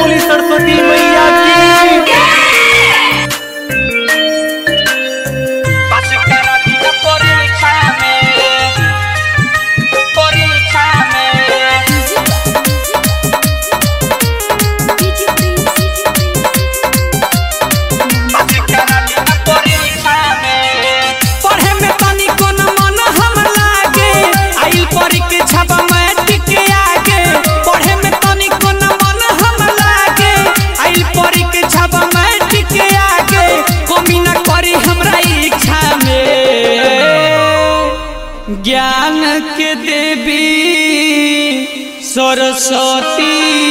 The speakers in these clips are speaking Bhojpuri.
बोली सरस्वती मैया की पढ़े में तनी कोन मन हम लागे आइल परी के छापा में टिके आगे पढ़े में तनी कोन मन हम लागे आइल परी के छापा में टिके आगे कमी न करी हमरा इच्छा में ज्ञान के देवी सरस्वती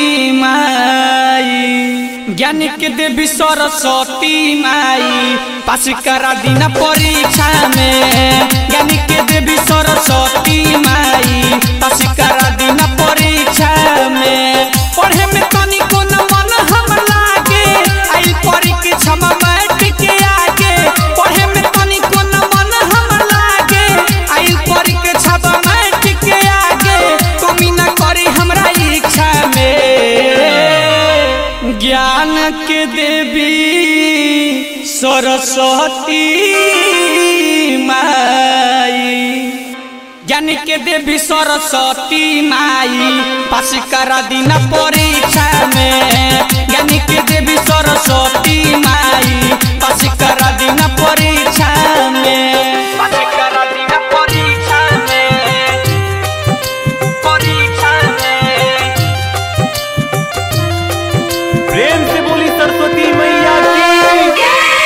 माई ज्ञान के देवी सरस्वती माई पास करा दीना परीक्षा में ज्ञान के देवी सरस्वती माई पास करा दीना परीक्षा में पढ़े में तनी कोन मन हम लागे आई परीक्षा में बैठ के आगे पढ़े में तनी कोन मन हम लागे आई परीक्षा में बैठ के आगे कमी न करी हमरा इच्छा में ज्ञान के देवी सरस्वती माई ज्ञान के देवी सरस्वती माई पास करा दीना परीक्षा में ज्ञान के देवी सरस्वती माई पास करा दीना परीक्षा में पास करा दीना परीक्षा में परीक्षा में प्रेम से बोली सरस्वती मैया की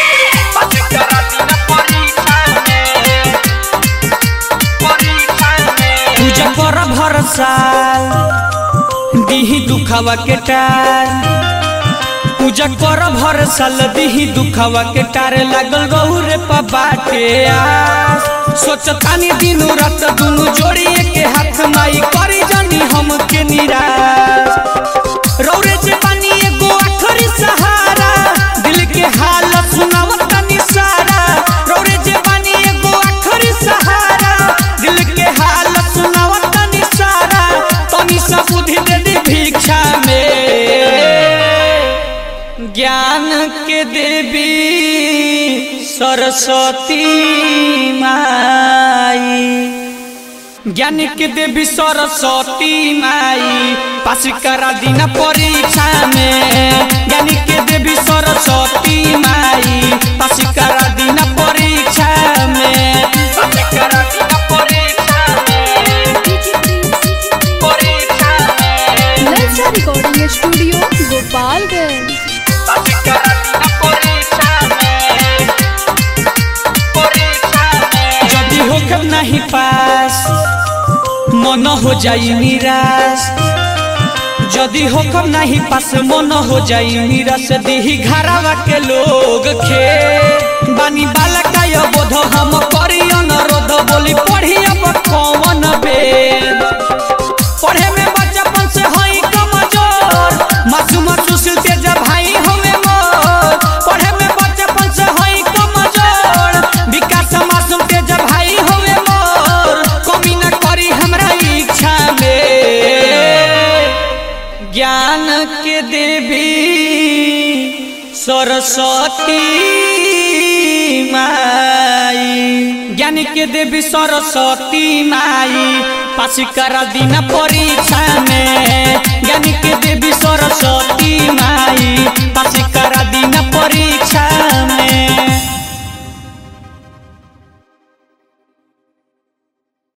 पूजा कर भर साल दिही दुखावा के टार पूजा कर भर साल दिही दुखावा के टार लागल गौरे बाटे आस सोचतानी दिनु रात दुनु जोड़िए के हाथ माई करी जानी हम के निराश रौरे जे बानी एगो आखरी सहारा दिल के हाल सुनावता निसारा रौरे जे बानी एगो आखरी सहारा दिल के हाल सुनावता निसारा तनी सा बुद्धि दे दी भिक्षा में ज्ञान के देवी सरस्वती माई ज्ञान के देवी सरस्वती माई पास करा दीना परीक्षा में ज्ञान के देवी सरस्वती माई पास करा दीना परीक्षा में पास करा दीना परीक्षा में परीक्षा में ललचा रिकॉर्डिंग स्टूडियो गोपालगंज पास करा दीना परीक्षा में परीक्षा में यदि होकर नहीं पास मन हो जाई निराश यदि होकर नहीं पास मन हो जाई निराश दिही घरावा के लोग खे बानी बाला काय बोध हम करी अनुरोध बोली पढ़ी अब कौन बेद पढ़े में बचपन से हई कमजोर मासूम सुशील तेज भाई हमें मोर पढ़े में बचपन से हई कमजोर विकास मासूम तेज भाई हमें मोर कमी न करी हमरा इच्छा में ज्ञान के देवी सरस्वती माई ज्ञान के देवी सरस्वती माई पास करा दीना परीक्षा में ज्ञान के देवी सरस्वती